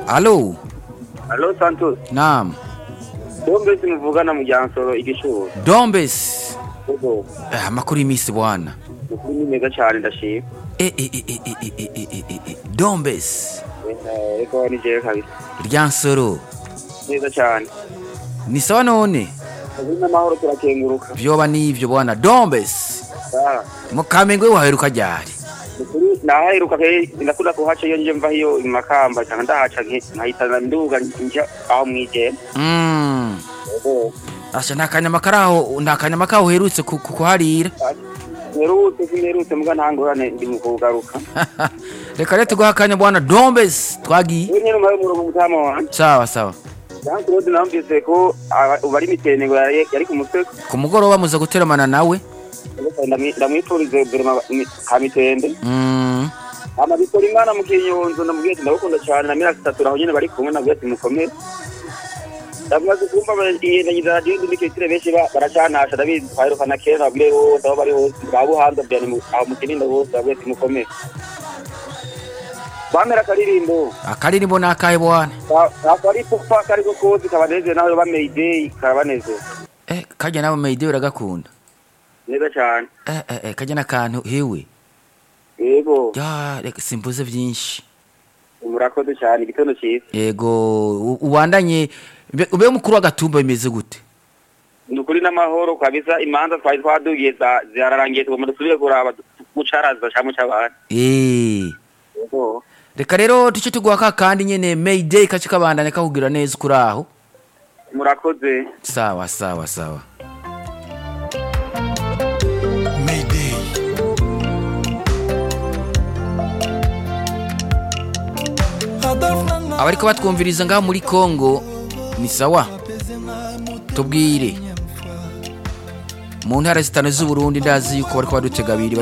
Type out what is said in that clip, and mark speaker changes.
Speaker 1: alo
Speaker 2: Alo Santos,
Speaker 1: naam
Speaker 2: bombe simuvugana mu Jansoro igishuro.
Speaker 1: dombes
Speaker 2: Ugo,
Speaker 1: Eh, amakuru y'iminsi bwana
Speaker 2: ukuri ni meza cyane ndashima.
Speaker 1: Eh, eh, eh, eh, eh, eh, eh, eh, eh, eh, dombes
Speaker 2: Eh, Eko ni je kabisa.
Speaker 1: ryansoro
Speaker 2: Neza cyane.
Speaker 1: ni sawa none
Speaker 2: Ubu n'amahoro turakenguruka.
Speaker 1: vyoba n'ivyo bwana dombes
Speaker 2: Ah,
Speaker 1: mukamengwe waheruka ryari
Speaker 2: ukuri nahaheruka ke ndakunda kuhaca iyo nje mva hiyo i Makamba cyangwa ndahaca nke- nkahitana nduga nja aho mwijema.
Speaker 1: Mm.
Speaker 2: Ugo,
Speaker 1: asha nta kanyama karaho nta kanyama kaho uherutse ku- ku- kuharira
Speaker 2: Nerutse sinerutse muga ntangorane ndi mu kugaruka.
Speaker 1: reka rero tuguha akanya bwana dombes twagiye
Speaker 2: Ubu nyene mawe murongo mutama wanje.
Speaker 1: sawa sawa
Speaker 2: Jean Claude namvise ko aba- ubu ari mitengo yari yari ku musego.
Speaker 1: ku mugoroba muza guteramana nawe
Speaker 2: Ndamwi- ndamwifurize verema kamitende
Speaker 1: Mm.
Speaker 2: ama bikora imana mu kinyonzo ndamubwiye ati ndabukunda cyane na mirasi itatu aho nyene bari kumwe nabwiye ati mukomere ndamaze kumva iyendagiza radiyo ndi mikesire benshi ba- baracanasha ndabizi twahirukana kera babwire bose aho bari hose ba buhanza byane mu- aho mu kinindo bose babwiye ati mukomere bamera akaririmbo
Speaker 1: akaririmbo ni akahe bwana
Speaker 2: ako ari popa kariko kose kabanezere naho yoba meyideyi karabanezere
Speaker 1: eh, kajya nawe mayide uragakunda
Speaker 2: neza cyane
Speaker 1: eh, eh, eh, kajya n'akantu hewe
Speaker 2: yego
Speaker 1: ya reka simbuze byinshi
Speaker 2: murakoze cyane igitondo cyiza
Speaker 1: yego u- ubandanye mbe- ube mukuru w'agatumba bimeze gute
Speaker 2: ni ukuri n'amahoro kabisa imanza twari twadugiye za- zirarangiye tugomba dusubire kuraba mucaraza cyangwa mucabana
Speaker 1: Eh. reka rero tuce tuguha ka kandi nyene mayday kace kabandanya kakugira neza kuri aho
Speaker 2: murakoze
Speaker 1: sawa sawa sawa
Speaker 3: Mayday.
Speaker 1: abariko batwumviriza ngaho muri Kongo ni sawa tubwire mu ntara zitanu z'uburundi ndazi yuko bariko badutega abiri